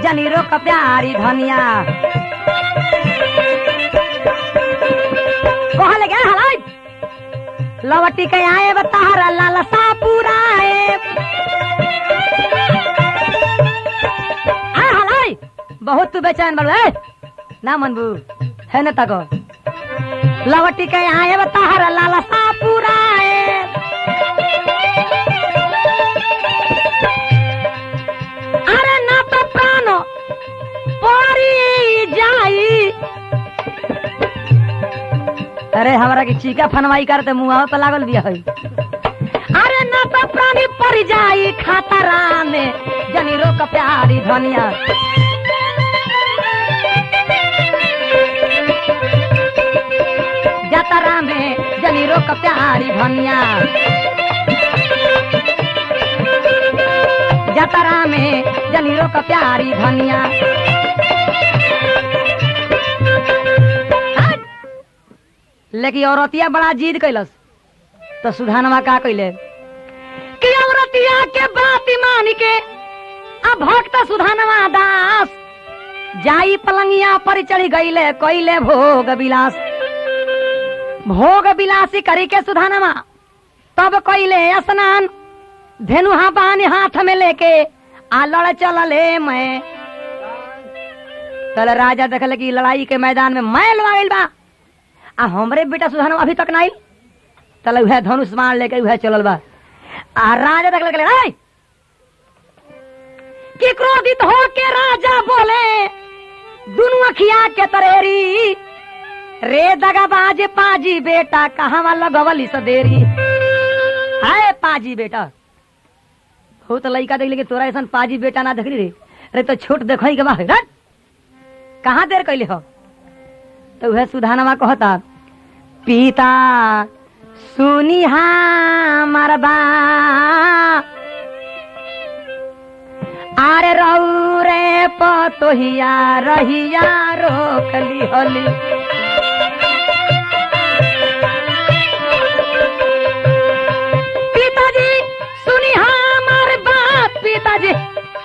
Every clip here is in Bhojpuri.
जनी रोक प्यारी धनिया कहले गे हलाई लवटी के आए बताहरा लालसा पुराए आ हलाई बहुत तू बेचैन बड़ ए ना मनबू है न तको लवटी के आए बताहरा लालसा पुराए अरे ना तो प्राण पड़ी जाई अरे हमरा के चीका फनवाई करते मुंह पे लागल बिया है अरे ना तो प्राणी पड़ जाई खातरा में जनी रोक प्यारी धनिया जतरा में जनी रोक प्यारी धनिया जतरा में जनी रोक प्यारी धनिया हट! लेकिन औरतिया बड़ा जिद कैलस तो सुधानवा का कैले कि औरतिया के बात मान के अब भक्त सुधानवा दास जाई पलंगिया पर चढ़ी गईले कैले भोग विलास भोग विलासी करी के सुधानवा तब कैले स्नान धेनुहा बानी हाथ में लेके आ लड़ चलले मैं कल राजा देखल कि लड़ाई के मैदान में मैं लड़ा गइल बा आ हमरे बेटा सुधान अभी तक नहीं चल उहे धनुष मार लेके उहे चलल बा आ राजा देखल कि "ऐ!" कि क्रोधित हो के राजा बोले दुनु अखिया के तरेरी रे दगाबाज पाजी बेटा कहाँ लगवली सदेरी हाय पाजी बेटा हो तो लड़का देख लेकिन तोरा ऐसा पाजी बेटा ना देखली रे अरे तो छोट देखो के बा रट कहाँ देर कैले हो तो वह सुधानवा कहता पिता सुनी मरबा आरे रऊ रे पतोहिया रहिया रोकली होली पिताजी सुनी हमार बात पिताजी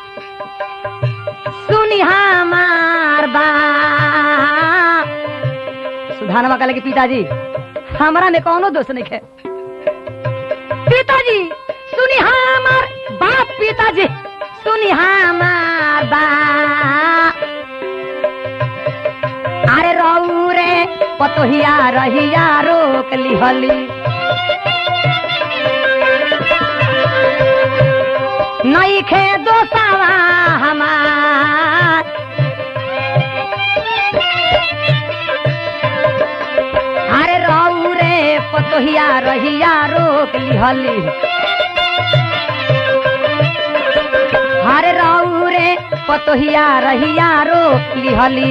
सुनी हमार बात सुधानवा कहले कि पिताजी हमरा में कौनो दोष नहीं है पिताजी सुनी हमार बात पिताजी सुनी हमार बात अरे रऊ रे पतोहिया रहिया रोक लिहली नहीं खे दोसावा हमार अरे रऊ रे पतोहिया रहिया रोक लिहली अरे रऊ रे पतोहिया रहिया रोक लिहली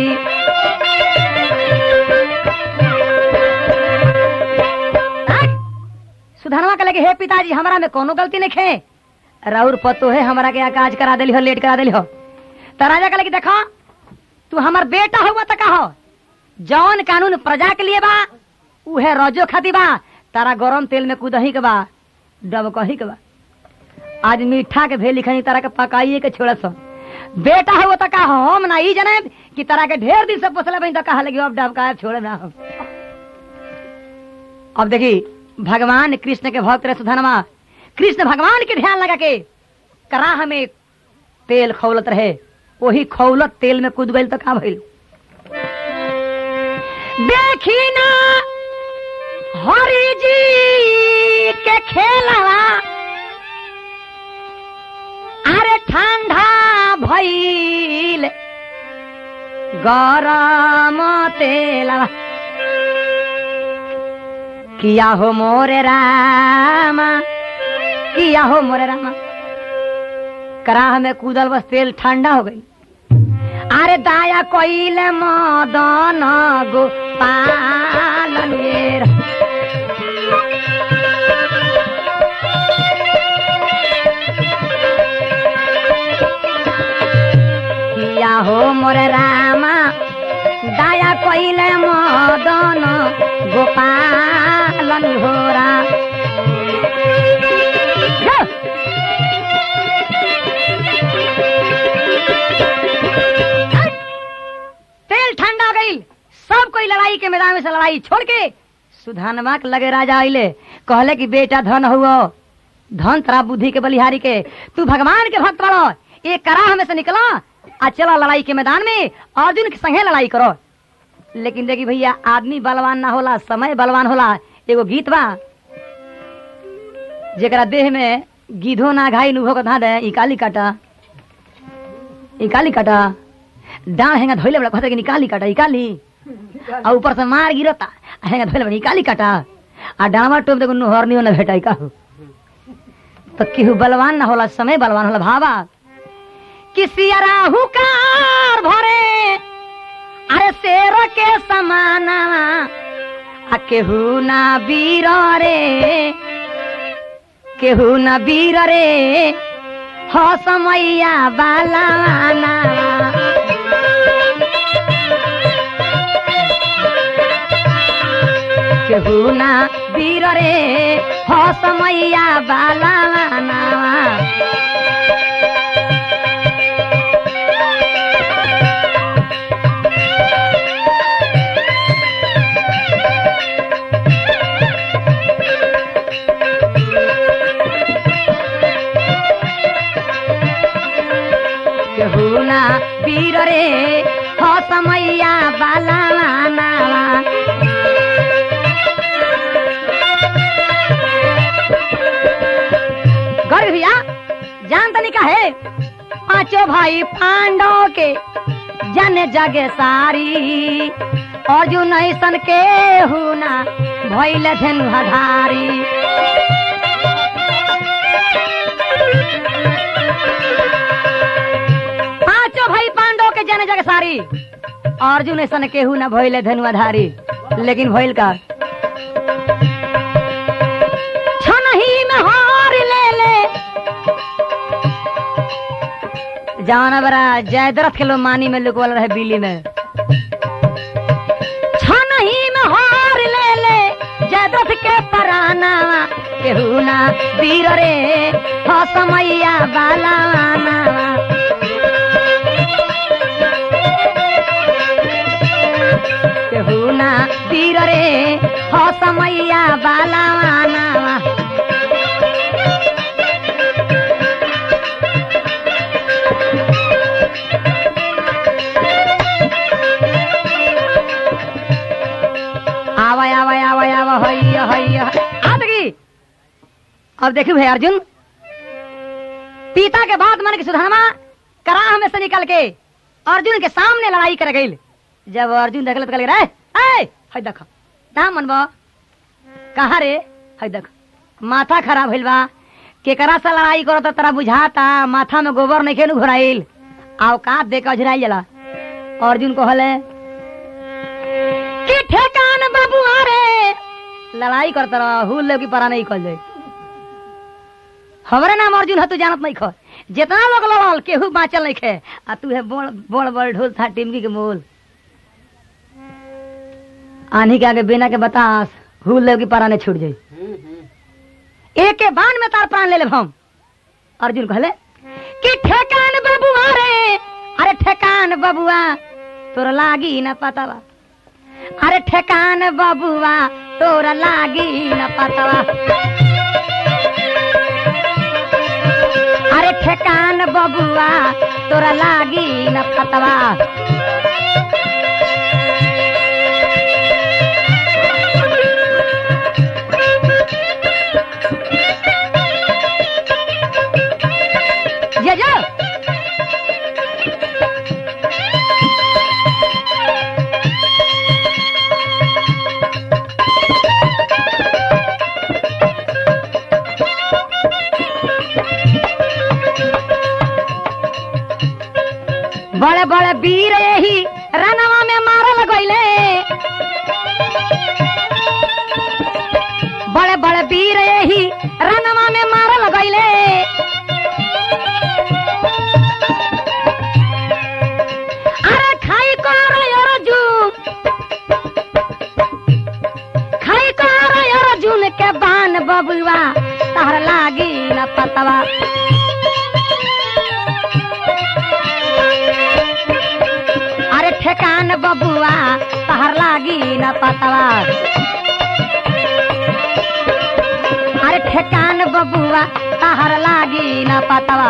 हट! सुधनवा के लगे हे पिताजी हमरा में कोनो गलती नहीं खे राउर पतो है हमरा के काज करा दिली हो लेट करा दिली हो तो राजा कहले कि देखो तू हमार बेटा हुआ तो कहो जौन कानून प्रजा के लिए बा उहे रजो खाती बा तारा गरम तेल में कूदही के बा डब कही के बा आज मीठा के भेल लिखनी तारा के पकाइए के छोड़ सो बेटा हुआ तो कहो हम ना ई जने कि तारा के ढेर दिन से पोसले बनी तो कहा लगी अब डब का छोड़ ना हम अब देखी भगवान कृष्ण के भक्त रहे सुधनमा कृष्ण भगवान के ध्यान लगा के कराह में तेल खौलत रहे वही खौलत तेल में कूद गई तो का भइल देखी ना हरि जी के खेलवा अरे ठंडा भइल गरम तेलवा किया हो मोरे रामा किया हो मोरे रामा कराह में कूदल बस तेल ठंडा हो गई अरे दाया कोइल मदन गोपालन ये रा- किया हो मोरे रामा दाया कोइले मदन गोपालन होरा जा। मैदान में से लड़ाई छोड़ के सुधानमा के लगे राजा आइले कहले कि बेटा धन हुआ धन तरा बुद्धि के बलिहारी के तू भगवान के भक्त बड़ो एक कराह में से निकला आ चला लड़ाई के मैदान में अर्जुन के संगे लड़ाई करो लेकिन देखी भैया आदमी बलवान ना होला समय बलवान होला एगो गीत बा जेकरा देह में गिधो ना घाई नुभो को धा दे ई काली काटा ई काली काटा डांड हेंगा धोइले बड़ा कहते कि निकाली काटा ई काली आ ऊपर से मार गिरता आ हेंगा धोइले बड़ा ई काली काटा आ डांवा टोप देखो नुहर नहीं ना भेटाई काहू तो केहू बलवान ना होला समय बलवान होला भावा किसी हुकार भरे अरे शेर के समाना आ केहू ना वीर रे केहू ना वीर रे हो समैया बालाना केहू ना वीर रे हो समैया बालाना केहू ना वीर रे हो समैया बालाना गौरी भैया जान तनी का है पांचों भाई पांडव के जन जग सारी अर्जुन ऐसन के हुना भैल धनु हधारी पांचों भाई पांडव के जन जग सारी अर्जुन ऐसन केहू न भइले धनुआधारी लेकिन भइल का छनही में हार ले ले जवाना बरा जयद्रथ के लो मानी में लुकवल रहे बिल्ली में छनही में हार ले ले जयद्रथ के पराना केहू ना वीर रे हो समैया बालाना केहू ना वीर रे हो समैया बालाना आवा आवा आवा आवा हैया हैया आ देखी अब देखी भाई अर्जुन पिता के बाद मन के सुधामा कराह में से निकल के अर्जुन के सामने लड़ाई कर गई जब अर्जुन देखल तो कहले रे ए हई देख ना मनबो कहा रे हई देख माथा खराब भइल बा केकरा से लड़ाई करो तो तरा बुझाता माथा में गोबर नहीं खेनु घुराइल औकात दे के अझराइल जला अर्जुन को हले कि ठेकान बाबुआ रे लड़ाई करता रह हुल ले की परा नहीं कर जाए हमरे नाम अर्जुन है तू जानत नहीं खो जितना लोग लड़ल केहू बाँचल नहीं खे आ तू है बड़ बड़ बड़ ढोल था टिमकी के मोल आनी के आगे बिना के बतास हुल ले की परा नहीं छूट जाई एक के बाण में तार प्राण ले ले हम अर्जुन कहले कि ठेकान बबुआ रे अरे ठेकान बबुआ तोर लागी न पतावा अरे ठेकान बबुआ तोर लागी न पतावा अरे ठेकान बबुआ तोरा लागी न पतवा ये जो बड़े बड़े वीर यही रनवा में मारल गईले बड़े बड़े वीर यही रनवा में मारल गईले अरे खाई कर अर्जुन खाई कर अर्जुन के बान बबुआ तहर लागी न पतवा अरे ठेकान बबुआ तहर तहर लागी न पतवा अरे ठेकान बबुआ तहर लागी न पतवा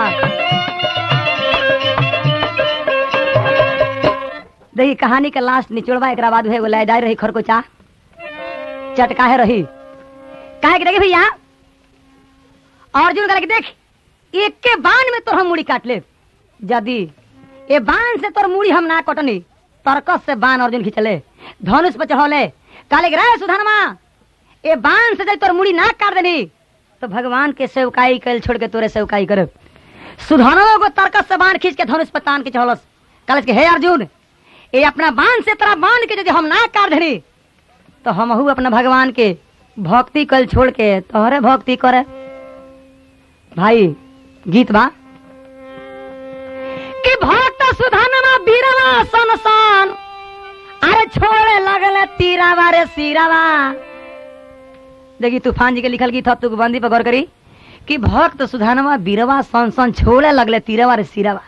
देखी कहानी के लास्ट निचोड़वा एक बाद एगो लयदार रही खरकोचा चटकाहे रही काहे के देखी भैया अर्जुन कहले कि देख एक के बाण में तोर हम मुड़ी काट ले यदि ए बाण से तोर मुड़ी हम ना कटनी तरकस से बाण अर्जुन खिंचले धनुष पर चढ़ौले काले रे सुधनमा ए बाण से जब तोर मुड़ी ना काट देनी तो भगवान के सेवकाई कल छोड़ के तोरे सेवकाई कर सुधनवा को तरकस से बाण खींच के धनुष पर तान के चढ़ौलस काले के हे अर्जुन ए अपना बाण से तेरा बाण के यदि हम ना काट देनी तो हम अपना भगवान के भक्ति कल छोड़ के तोहरे भक्ति करे भाई गीत बा कि भक्त सुधनमा बीरवा सनसन अरे छोड़े लगले तीरावा रे सीरावा देखी तूफान जी के लिखल गीत तू बंदी पर गौर करी कि भक्त सुधनमा बीरवा सनसन छोड़े लगले तीरावा रे सीरावा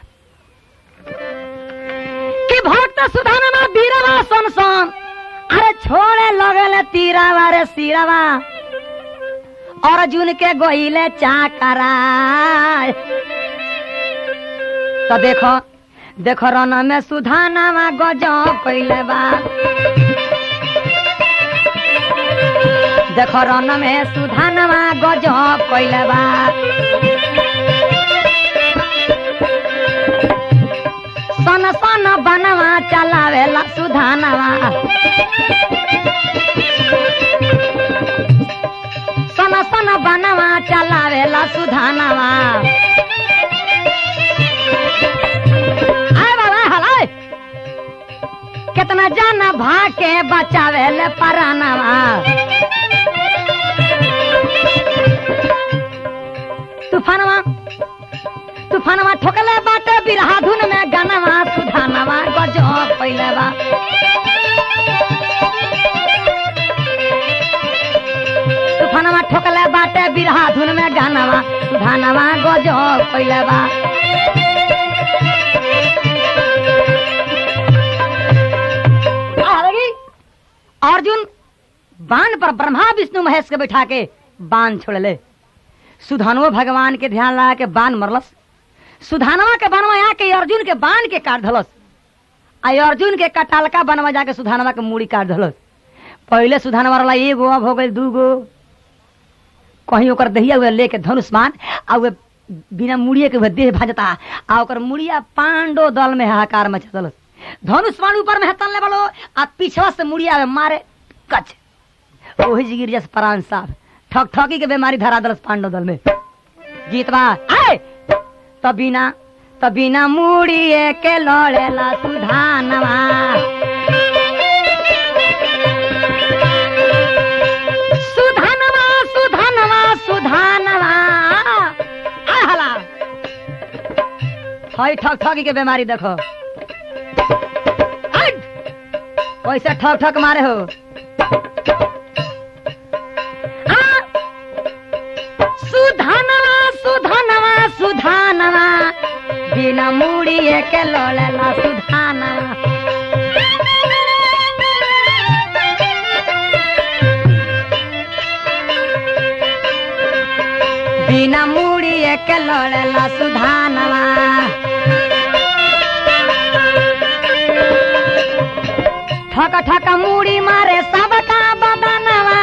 कि भक्त सुधनमा बीरवा सनसन अरे छोड़े लगले तीरावा रे सीरावा अर्जुन के गोइले चाकरा तो देखो देखो रन में सुधानावा गजब कइले बा देखो रन में सुधानावा गजब कइले बा सन सन बनवा चलावेला सुधानावा सन सन बनवा चलावेला सुधानावा आय बाबा हलाय कितना जाना भाके बचावेले परानावा तूफानवा तूफानवा ठोकले बाटे बिरहा धुन में गानवा सुधानवा गजब पहिले बा तूफानवा ठोकले बाटे बिरहा धुन में गानवा सुधानवा गजब पहिले बा आ लगी? अर्जुन बाण पर ब्रह्मा विष्णु महेश के बैठा के बाण छोड़ले सुधानवा भगवान के ध्यान लगा के बाण मरलस सुधानवा के बनवा आके अर्जुन के बाण के काट धलस आ अर्जुन के कटालका बनवा जाके सुधानवा के मूड़ी काट धलस पहले सुधानवा वाला एगो अब हो गई दूगो कहीं ओकर दहिया हुए लेके धनुष मान आ वे बिना मुड़िए के हुए देह भाजता आ ओकर मुड़िया पांडो दल में हाहाकार मचा दलस धनुष मान ऊपर में तलने वालो आ पीछवा से मुड़िया में मारे कच ओही जी गिर जस प्राण साहब ठक ठकी के बीमारी धरा दलस पांडव दल में गीतवा आए तबिना तबिना मुड़िए के लड़ेला सुधानवा सुधानवा सुधानवा सुधानवा आ हला हई ठक ठकी के बीमारी देखो हट! कैसे ठक ठक मारे हो आ! सुधानवा सुधानवा सुधानवा बिना मुड़िए के लड़ेला सुधानवा बिना मुड़िए के लड़ेला सुधानवा ठक ठक मुड़ी मारे सबका बदनवा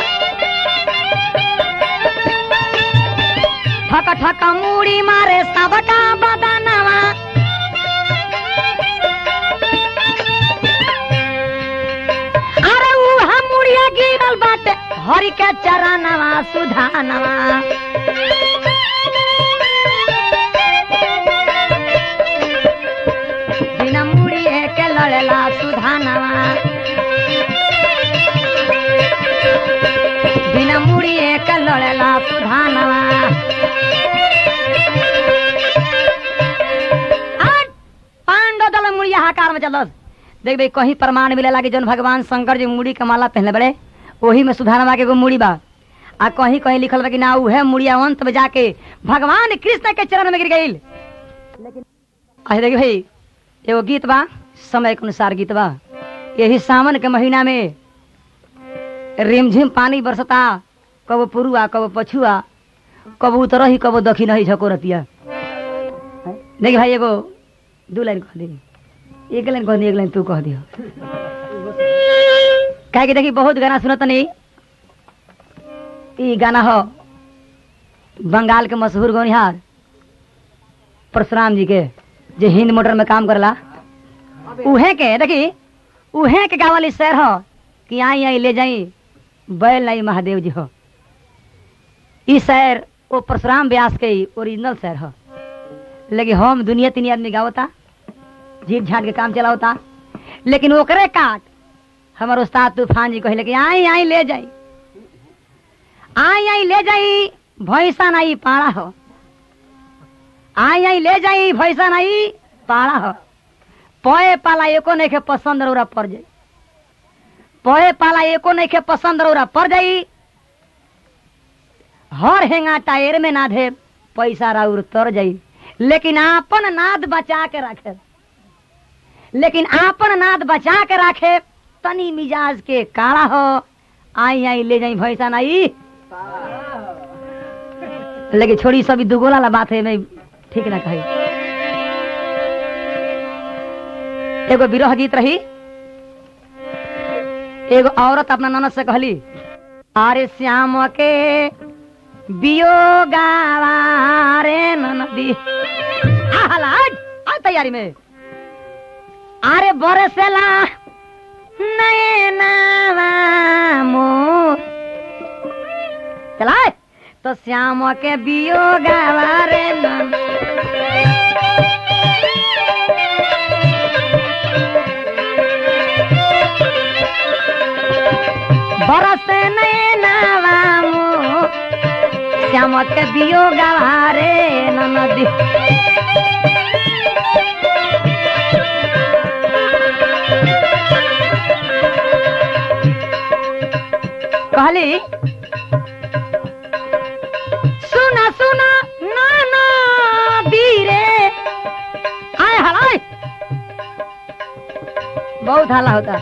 ठक ठक मुड़ी मारे सबका बदनवा अरे उहा मुड़िया गिरल बाटे हरि के चरणवा सुधानवा बिना मुड़िए के लड़ेला सुधानवा बिना मुड़िए के लड़ेला सुधानवा हट! पांडव दल में मुड़िया हाकार में चलस देख भाई कहीं प्रमाण मिलेला कि जौन भगवान शंकर जी मुड़ी के माला पहनले बड़े ओही में सुधानवा के एगो मुड़ी बा आ कहीं कहीं लिखल बा कि ना उहे मुड़िया अंत में जाके भगवान कृष्ण के चरण में गिर गई लेकिन देखिए भाई एगो गीत बा समय के अनुसार गीत बा यही सावन के महीना में रिमझिम पानी बरसता कब पुरुआ कब पछुआ कब उतरही कब दखी नहीं झकोरतिया देखी भाई एगो दू लाइन कह दी एक लाइन कह दी एक लाइन तू कह दियो काहे कि देखी बहुत गाना सुनत नहीं ई गाना हो बंगाल के मशहूर गौनिहार परशुराम जी के जे हिंद मोटर में काम करला उहे के देखी उहे के गावली शहर हो कि आई आई ले जाई बैल नहीं महादेव जी हो ई शहर वो परशुराम व्यास के ही ओरिजिनल शहर हो लेकिन हम दुनिया तीन आदमी गावता झीट झाट के काम चलावता लेकिन ओकरे काट हमार उस्ताद तूफान जी कहले कि आई आई ले जाई आई आई ले जाई भैंसा नहीं पाड़ा हो आई आई ले जाई भैंसा नहीं पाड़ा हो पोए पाला एको नहीं के पसंद रौरा पड़ जाई पोए पाला एको नहीं के पसंद रौरा पड़ जाई हर हेंगा टायर में ना दे पैसा राउर तर जाई लेकिन आपन नाद बचा के रखे लेकिन आपन नाद बचा के रखे तनी मिजाज के काला हो आई आई ले जाई भैंसा नहीं लेकिन छोड़ी सभी दुगोला ला बात है मैं ठीक ना कही एगो विरह गीत रही एगो औरत अपना ननद से कहली अरे श्याम के बियोगावा रे ननदी आला आ तैयारी में अरे बरसेला नैनावा मोर चला तो श्याम के बियोगावा रे नन बरस नैनावा मोर श्याम के बियोगावा रे ननदी कहली सुना सुना नाना बीरे आय हलाय बहुत हाला होता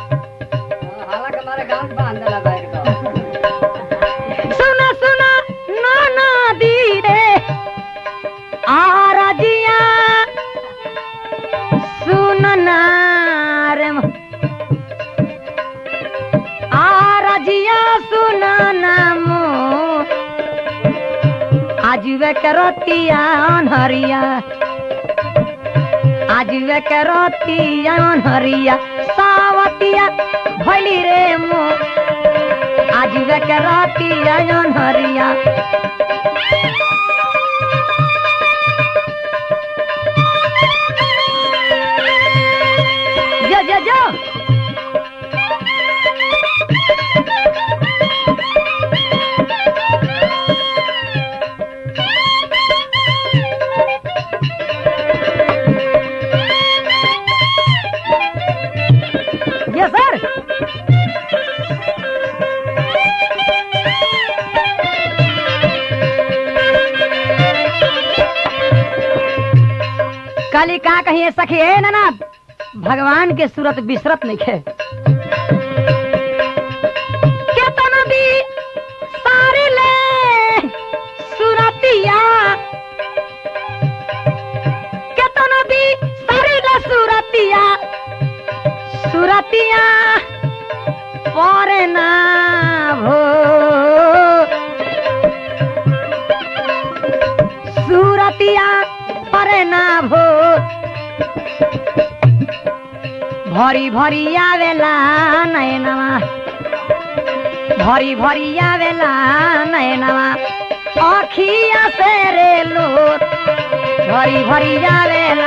सुना सुना नाना बीरे आरजिया सुनना रे म- आरजिया सुनना मो आज वे करतिया अनहरिया आज वे करतिया अनहरिया सावतिया भैली रे मो आज वे करतिया अनहरिया जो जो जो यस सर काली का कहिए सखी है ना भगवान के सूरत बिसरत नहीं है केतना भी सारे ले सूरतिया केतना भी सारे ले सूरतिया सूरतिया पर ना भो सूरतिया पर ना भो भरी भरी आवेला नयनवा भरी भरी आवेला नयनवा अखिया से रे लोर भरी भरी आवेला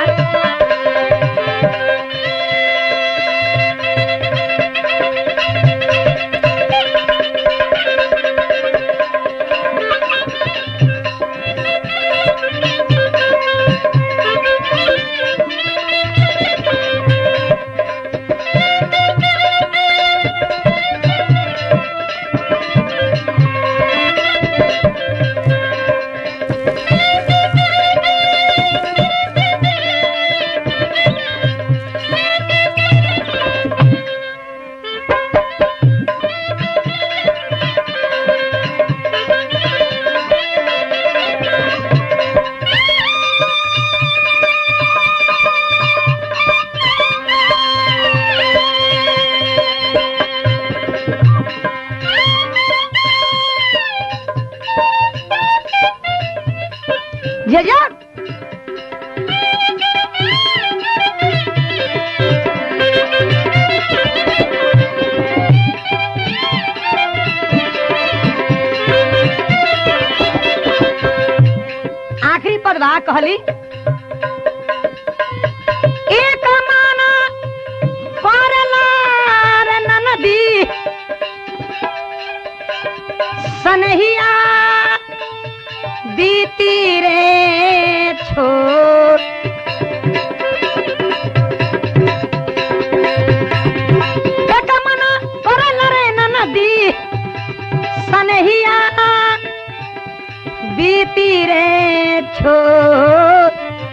कहली एक माना करला रे ननदी सनहिया बीती रे छोड़ एक मना करल रे ननदी सनहिया बीती रे छोड़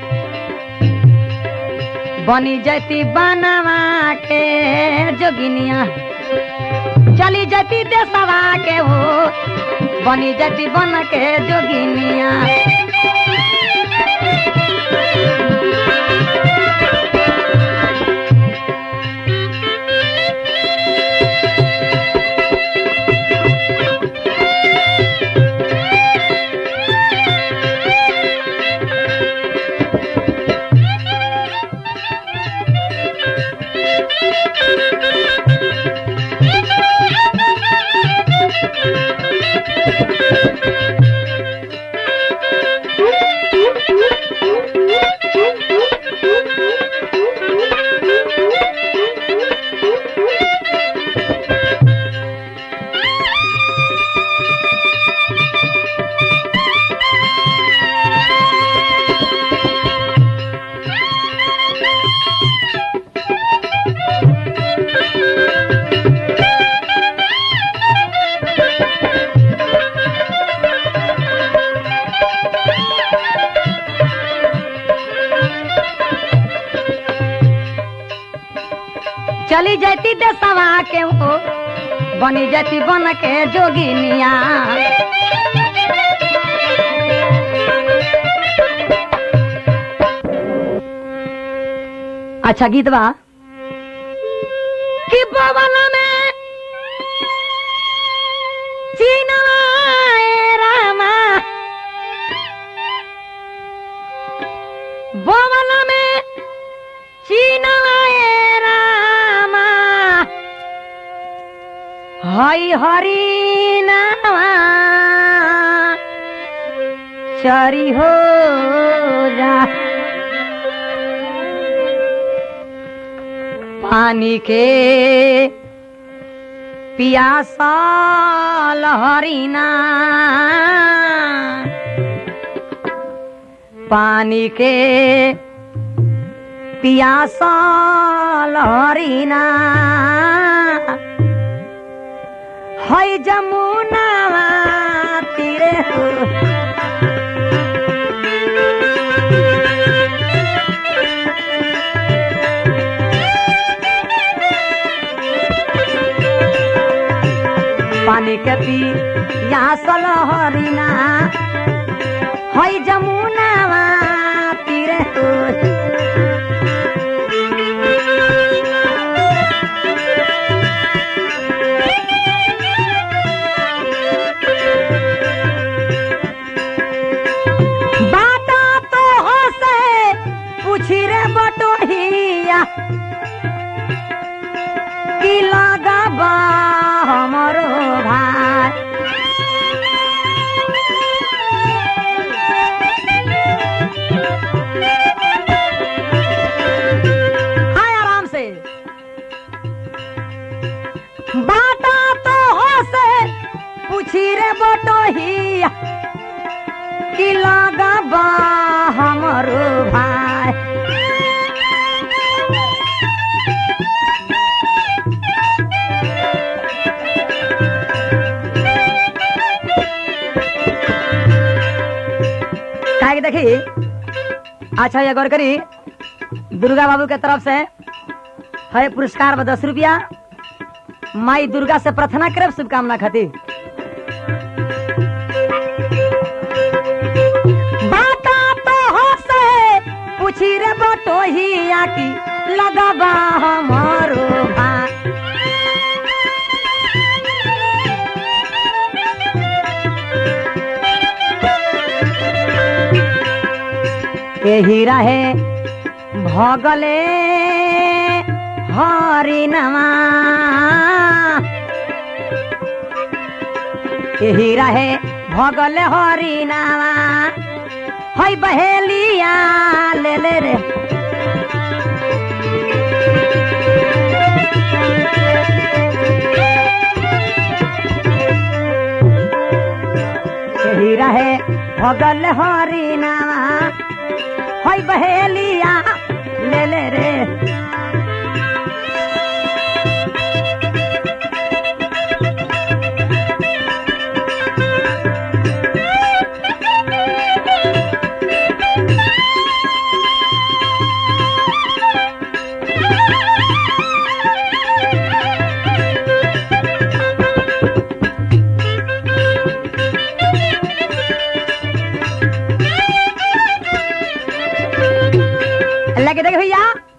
बनी जती बनवा के जोगिनिया चली जती देसवा के हो बनी जती बन के जोगिनिया चली जाती देसवा के हो बनी जाती बन के जोगिनिया अच्छा गीत बा कि बवल में चीनाए रामा बवल में चीनाए रामा हई हरी नामा चरी हो जा पानी के पियासा लहरीना पानी के पियासा लहरीना है जमुना तीरे हो पानी के पी यहाँ सलहरीना है जमुना तीरे हो बाटा तो हसे पूछी रे बटोहिया की लगाबा हमरो भाई हाय आराम से बाटा तो हसे पूछी रे बटोहिया की लगाबा हमरो भाई काहे के देखी अच्छा ये गौर करी दुर्गा बाबू के तरफ से है पुरस्कार बा दस रुपया माई दुर्गा से प्रार्थना करब शुभकामना खातिर बाटा तो हसे पूछी रे बटोहिया की लगबा हमारो भाई एही रहे भगले हरिनमा एही रहे भगले हरिनामा हई बहेलिया ले ले रे यही रहे भगल हरी नामा हई बहेलिया ले ले रे लगे देख भैया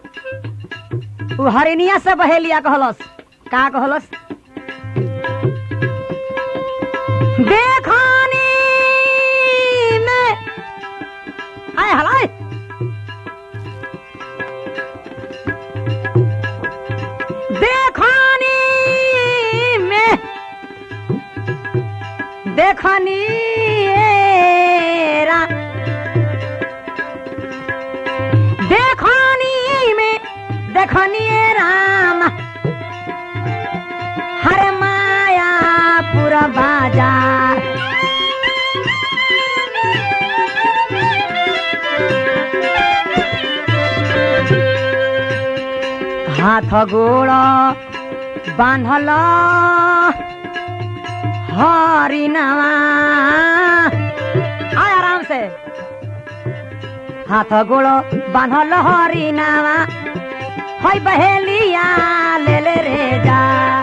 उ हरिनिया से बहेलिया कहलस का कहलस देखानी में आय हलाय देखानी में देखनी रा देखनी में देखनी राम हर माया पूरा बाजार हाथ गोड़ बांधल हरिनावा आय आराम से हाथ गोड़ बांधल हरिनावा हई बहेलिया ले ले रे जा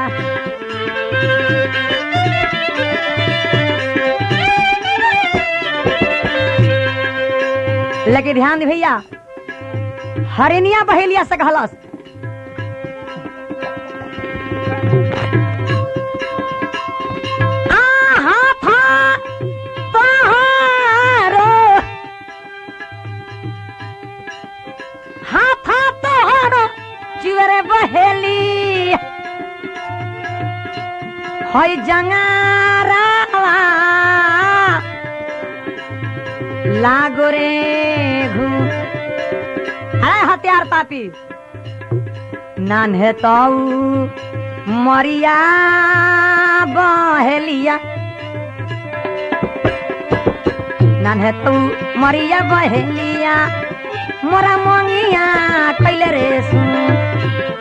लेकिन ध्यान दे भैया हरिनिया बहेलिया से कहलस आहा था तोहारो हाथा तोहारो चिवरे बहेली हई जंगारावा लागो रे घू अरे हथियार पापी नान्हे तऊ मरिया बहेलिया नान्हे तू मरिया बहेलिया मोरा मंगिया कैले रे सुन